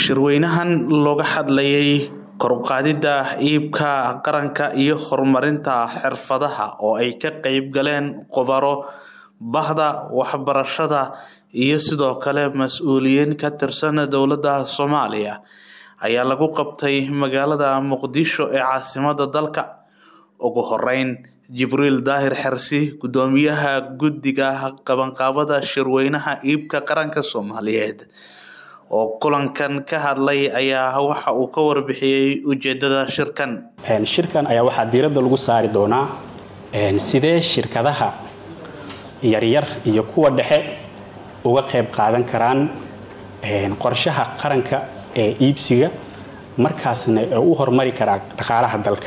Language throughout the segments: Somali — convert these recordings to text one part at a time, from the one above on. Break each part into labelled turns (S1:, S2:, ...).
S1: shirweynahan looga hadlayay kor u qaadida iibka qaranka iyo horumarinta xirfadaha oo ay ka qeyb galeen khubaro bahda waxbarashada iyo sidoo kale mas-uuliyiin ka tirsan dowladda soomaaliya ayaa lagu qabtay magaalada muqdisho ee caasimada dalka ugu horeyn jibriil daahir xersi gudoomiyaha guddiga qabanqaabada shirweynaha iibka qaranka soomaaliyeed oo kulankan ka hadlay ayaa waxa uu ka warbixiyey ujeedada shirkan
S2: shirkan ayaa waxaa diiradda lagu saari doonaa sidee shirkadaha yaryar iyo kuwa dhexe uga qayb qaadan karaan qorshaha qaranka ee iibsiga markaasna ee u horumari karaa dhaqaalaha dalka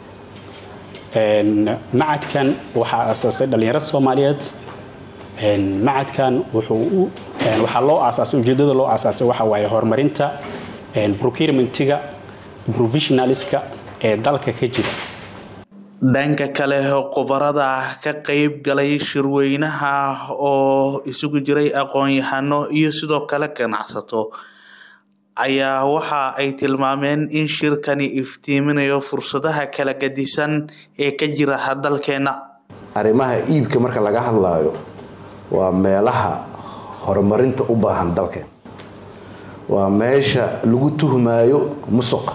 S2: macadkan waxaa asaasay dhallinyaro soomaaliyeed macadkan waxaa loo aasaasay ujeedada loo aasaasay waxa waaye horumarinta procurementiga provisionaliska ee dalka ka jira
S1: dhanka kale khubarada ka qeyb galay shirweynaha oo isugu jiray aqoon-yahano iyo sidoo kale ganacsato ayaa waxa ay tilmaameen in shirkani iftiiminayo fursadaha kala gadisan ee ka jira dalkeena
S3: arrimaha iibka marka laga hadlaayo waa meelaha horumarinta u baahan dalkeen waa meesha lagu tuhmaayo musuqa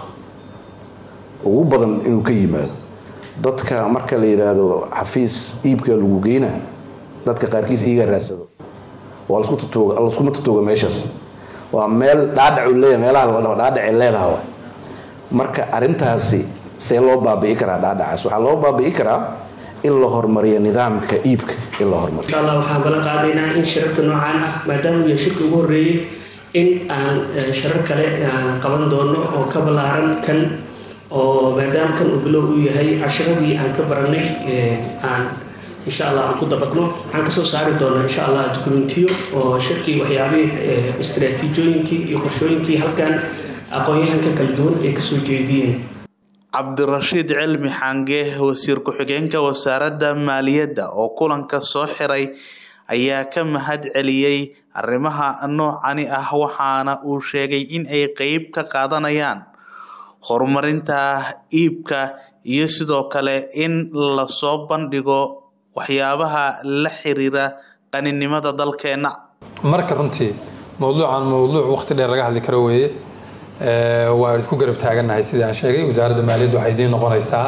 S3: ugu badan inuu ka yimaado dadka marka la yidhaahdo xafiis iibka lagu geyna dadka qaarkiis iiga raadsado waa laskuma tatooga meeshaas waa meel dhaadhacu leeya meelaha laga dhaho dhaadhacay leedaha waay marka arrintaasi see loo baabi'i karaa dhaadhacaas waxaa loo baabi'i karaa in la horumariyo nidaamka iibka in la horumariyo
S4: insha allah waxaan balan qaadaynaa in shirarka noocaan ah maadaama uu yahay shirka ugu horreeyey in aan sharar kale aan qaban doono oo ka ballaaran kan oo maadaama kan uu bilow uu yahay cashiradii aan ka baranay aan insha allah aan ku dabaqno waxaan kasoo saari doonaa insha allah dokumentiyo oo shirkii waxyaabihii istraatiijooyinkii iyo qorshooyinkii halkan aqoon-yahanka kala duwan ay kasoo jeediyeen
S1: cabdirashiid cilmi xange wasiir ku-xigeenka wasaaradda maaliyadda oo kulanka soo xiray ayaa ka mahad celiyey arrimaha noocani ah waxaana uu sheegay in ay qeyb ka qaadanayaan horumarinta iibka iyo sidoo kale in lasoo bandhigo waxyaabaha la xiriira qaninimada dalkeena
S5: marka runtii mowduucan mowduuc waqti dheer laga hadli karo weeye waa idinku garab taagannahay sidii aan sheegay wasaaradda maaliyadda waxay idiin noqonaysaa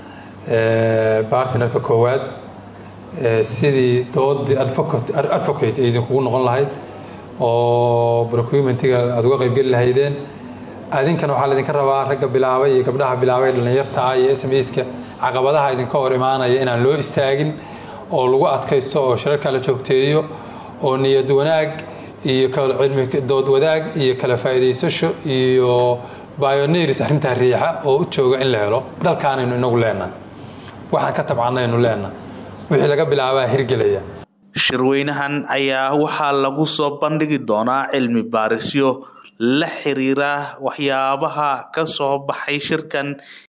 S5: bartnerka koowaad sidii doodii advocate ay idinkugu noqon lahayd oo procurementiga aada uga qaybgeli lahaydeen adinkana waxaa laydinka rabaa ragga bilaabay iyo gabdhaha bilaabay dhallinyarta ah iyo sms-ka caqabadaha idinka hor imaanaya inaan loo istaagin oo lagu adkaysto oo shirarka la joogteeyo oo niyad wanaag iyo cilmi dood wadaag iyo kala faa'iidaysasho iyo bioneers arrintaa riixa oo u jooga in la helo dalkaanaynu inagu leenahay waxaan ka tabcanaynu leenahay wixii laga bilaabaa hirgelaya
S1: shirweynahan ayaa waxaa lagu soo bandhigi doonaa cilmi baarisyo la xiriira waxyaabaha ka soo baxay shirkan